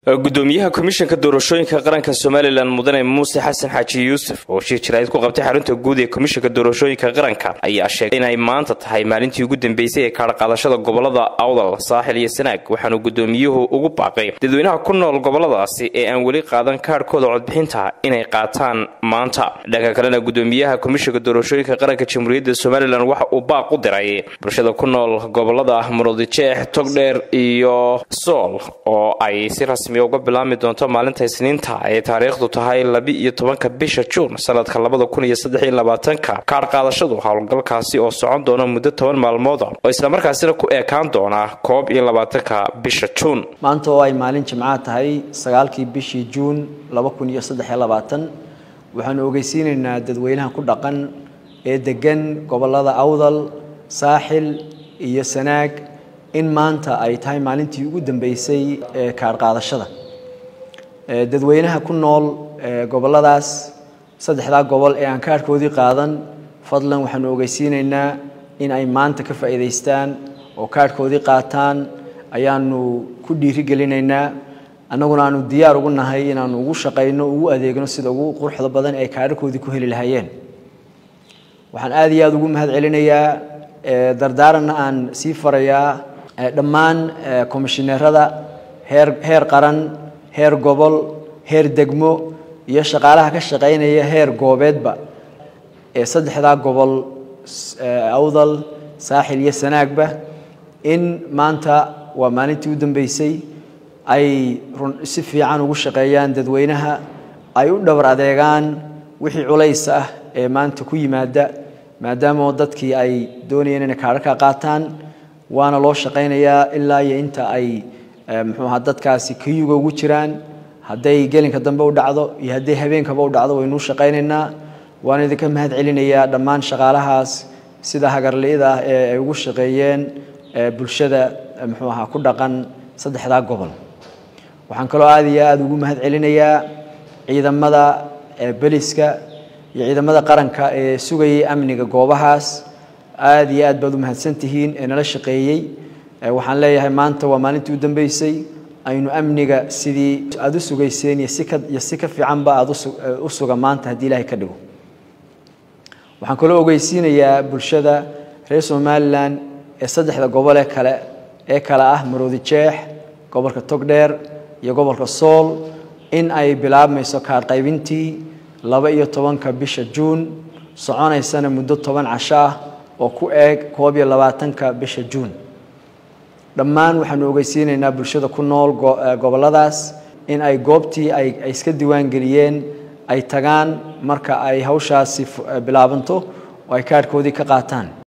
gudoomiyaha komishanka doorashooyinka qaranka somalilan mudane muuse xasan xaaji yuusuf oo shir jirayd ku qabtay xarunta guud ee komishanka doorashooyinka qaranka ayaa sheegay inay maanta tahay maalintii ugu dambeysay ee kaadhqaadashada gobolada awdal saaxil iyo sanaag waxaanu gudoomiyuhu ugu baaqay dadweynaha ku nool goboladaasi ee aan weli qaadan kaadhkooda codbixinta inay qaataan maanta dhanka kalena gudoomiyaha komishanka doorashooyinka qaranka jamhuuriyadda somalilan waxa uu baaq u diray bulshada ku nool gobolada murudijeex togdheer iyo sool oo ay si rasmi uga bilaabmi doonto maalinta isniinta ay taariikhdu tahay laba-iyo tobanka bisha juun sanadka labada kun iyo saddex iyo labaatanka kaadh qaadashadu howlgalkaasi oo socon doona muddo toban maalmooda oo islamarkaasina ku eekaan doona koob iyo labaatanka bisha juun maanta oo ay maalin jimcaha tahay sagaalkii bishii juun laba kun iyo saddex iyo labaatan waxaanu ogeysiinaynaa dadweynaha ku dhaqan ee degan gobolada awdal saaxil iyo sanaag in maanta ay tahay maalintii ugu dambeysay ee kaadh qaadashada dadweynaha ku nool goboladaas saddexdaa gobol ee aan kaadhkoodii qaadan fadlan waxaanu ogeysiinaynaa in ay maanta ka faa'iidaystaan oo kaadhkoodii qaataan ayaanu ku dhiirigelinaynaa annaguna aanu diyaar ugu nahay inaanu ugu shaqayno ugu adeegno sida ugu quruxda badan ee kaadhakoodii ku heli lahaayeen waxaan aada iyo aada ugu mahad celinayaa dardaaranna aan sii farayaa dhammaan komishineerada heer heer qaran heer gobol heer degmo iyo shaqaalaha ka shaqaynaya heer goobeedba ee saddexdaa gobol awdal saaxil iyo sanaagba in maanta waa maalintii u dambeysay ay si fiican ugu shaqeeyaan dadweynaha ay u dhabar adeegaan wixii culays ah ee maanta ku yimaada maadaama dadkii ay doonayeen inay kaadhaka qaataan waana loo shaqaynayaa ilaa iyo inta ay muxuu ahaa dadkaasi kayuga ugu jiraan hadday gelinka dambe u dhacdo iyo hadday habeenkaba u dhacdo waynuu shaqaynaynaa waan idinka mahad celinayaa dhammaan shaqaalahaas sida hagarli'ida ah ee ay ugu shaqeeyeen bulshada muxuu ahaa ku dhaqan saddexdaa gobol waxaan kaloo aada iyo aada ugu mahad celinayaa ciidamada beliska iyo ciidamada qaranka ee sugayay amniga goobahaas aada iyo aad baad u mahadsan tihiin ee nala shaqeeyey waxaan leeyahay maanta waa maalintii u dambeysay aynu amniga sidii aada u sugayseen iyo si ka iyo si ka fiicanba aada u suga maanta haddii ilaahay ka dhigo waxaan kaloo ogeysiinayaa bulshada reer somalilan ee saddexda gobole kale ee kale ah maroodi jeex gobolka togdheer iyo gobolka sool in ay bilaabmayso kaadh qaybintii laba iyo tobanka bisha juun soconaysana muddo toban casho ah oo ku eeg koob iyo labaatanka bisha juun dhammaan waxaanu ogeysiinaynaa bulshada ku nool goboladaas in ay goobtii ay iska diiwaangeliyeen ay tagaan marka ay hawshaasi bilaabanto oo ay kaadhkoodii ka qaataan